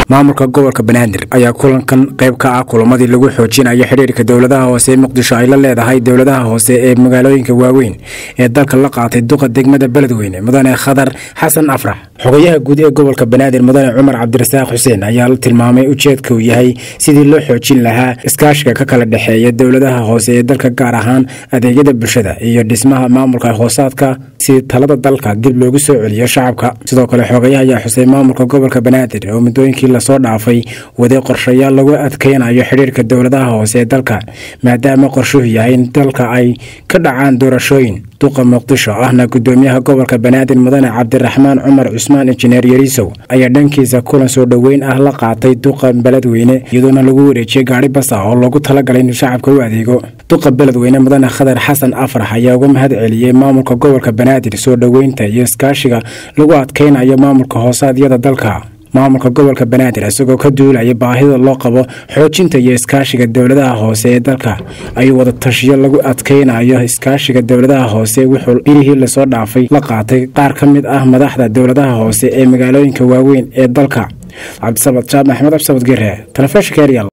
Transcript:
maamulka gobolka banaadir ayaa kulankan qayb ka ah kulamadii lagu xoojinayo xidhiirka dowladaha hoose ee muqdisho ay la leedahay dowladaha hoose ee magaalooyinka waaweyn ee dalka la qaatay duqa degmada beledweyne mudane khadar xasan afrax xogayaha guud ee gobolka banaadir mudane cumar cabdirasaaq xuseen ayaa la tilmaamay ujeedka uu yahay sidii loo xoojin lahaa iskaashiga ka kala dhexeeya dowladaha hoose ee dalka gaar ahaan adeegyada bulshada iyo dhismaha maamulka hoosaadka si talada dalka dib loogu soo celiyo shacabka sidoo kale xogayaha ayaa xusay maamulka gobolka banaadir oo muddooyinkii lasoo dhaafay waday qorshayaal lagu adkeynayo xidhiirka dowladaha hoose ee dalka maadaama qorshuhu yahay in dalka ay ka dhacaan doorashooyin duqa muqdisho ahna gudoomiyaha gobolka banaadir mudane cabdiraxmaan cumar cusmaan injineer yariisow ayaa dhankiisa kulan soo dhoweyn ah la qaatay duqa beledweyne iyadoona lagu wareejiyey gaari bas ah oo loogu talagalay inuu shacabka u adeego duqa beledweyne mudane khadar xasan afrax ayaa uga mahad celiyey maamulka gobolka banaadir soo dhoweynta iyo iskaashiga lagu adkeynayo maamulka hoosaadyada dalka maamulka gobolka banaadir isagoo ka duulaya baahida loo qabo xoojinta iyo iskaashiga dowladaha hoose ee dalka ayuu wada tashiyo lagu adkeynayo iskaashiga dowladaha hoose wuxuu birihii lasoo dhaafay la qaatay qaar ka mid ah madaxda dowladaha hoose ee magaalooyinka waaweyn ee dalka cabdisabad jaab maxmed cabdisabad gere telefishinka eryal